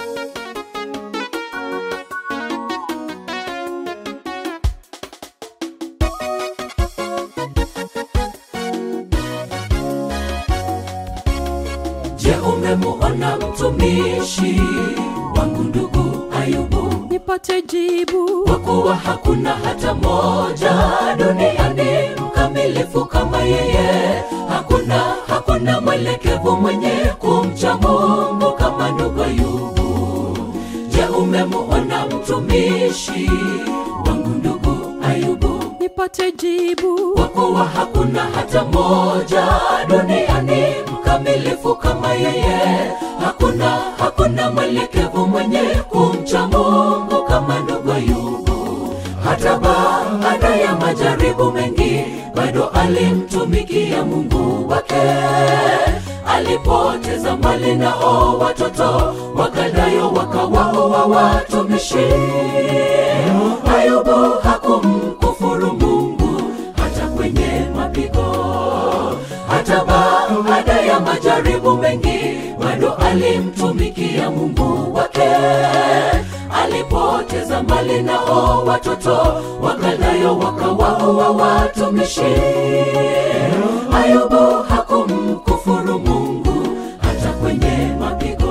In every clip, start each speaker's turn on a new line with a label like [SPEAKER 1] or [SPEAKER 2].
[SPEAKER 1] Je, umemuona mtumishi wangu ndugu Ayubu?
[SPEAKER 2] nipate jibu
[SPEAKER 1] Kwa kuwa hakuna hata moja duniani mkamilifu kama yeye. Hakuna, hakuna mwelekevu mwenye kumcha Mungu kama ndugu Ayubu. Je, umemuona mtumishi wangu ndugu Ayubu?
[SPEAKER 2] nipate jibu
[SPEAKER 1] kwa kuwa hakuna hata moja duniani mkamilifu kama yeye. Hakuna, hakuna mwelekevu mwenye kumcha Mungu kama ndugu Ayubu. Hata baada ya majaribu mengi, bado alimtumikia Mungu wake. Alipoteza mali nao watoto wakadayo wakawaoa watumishi. Ayubu hakumkufuru Mungu hata kwenye mapigo, hata baada ya majaribu mengi, bado alimtumikia Mungu wake. Alipoteza mali nao watoto wakadayo wakawaoa watumishi. Ayubu hakumkufuru Mungu hata kwenye mapigo.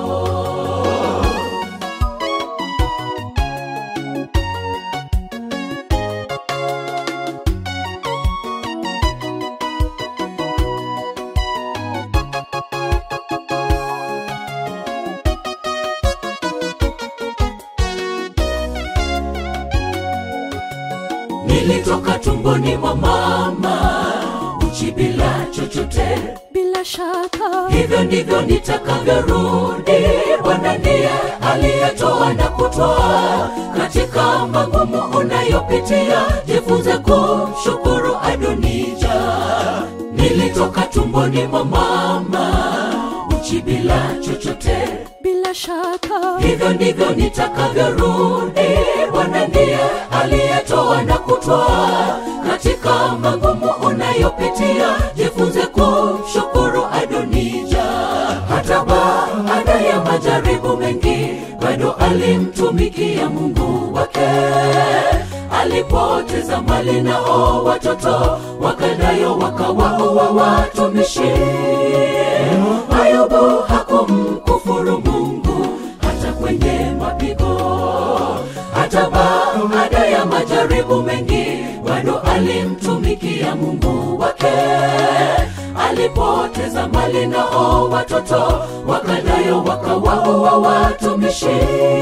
[SPEAKER 1] Nilitoka tumboni mwa mama uchi bila chochote,
[SPEAKER 2] bila shaka
[SPEAKER 1] hivyo ndivyo nitakavyorudi. Bwana ndiye aliyetoa na kutoa. Katika magumu unayopitia, jifunze kumshukuru Adonija. Nilitoka tumboni mwa mama uchi bila chochote
[SPEAKER 2] bila shaka
[SPEAKER 1] hivyo ndivyo nitakavyorudi. Bwana ndiye aliyetoa na kutoa. Katika magumu unayopitia, jifunze kumshukuru Adonija. Hata baada ya majaribu mengi, bado alimtumikia Mungu wake. Alipoteza mali nao watoto wakadayo wakawaoa watumishi. Ayubu hakumkufuru Mungu hata kwenye mapigo, hata baada ya majaribu mengi, bado alimtumikia Mungu wake. Alipoteza mali nao watoto wakadayo wakawaoa watumishi.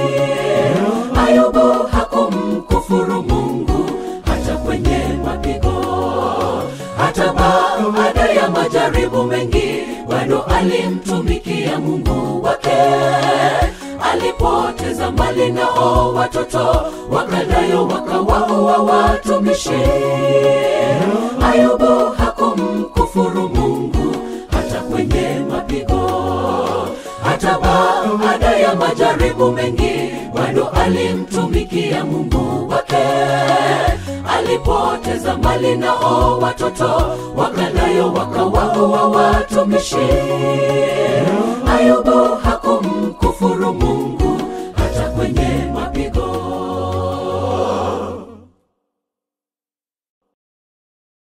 [SPEAKER 1] Ayubu hakumkufuru Mungu hata kwenye mapigo, hata baada ya majaribu mengi, bado alimtumikia Mungu wake. Alipoteza mali nao watoto wakadayo wakawaoa watumishi. Ayubu hakumkufuru Mungu hata kwenye mapigo, hata baada ya majaribu mengi, bado alimtumikia Mungu wake. Alipoteza mali nao watoto wakadayo wakawaoa watumishi.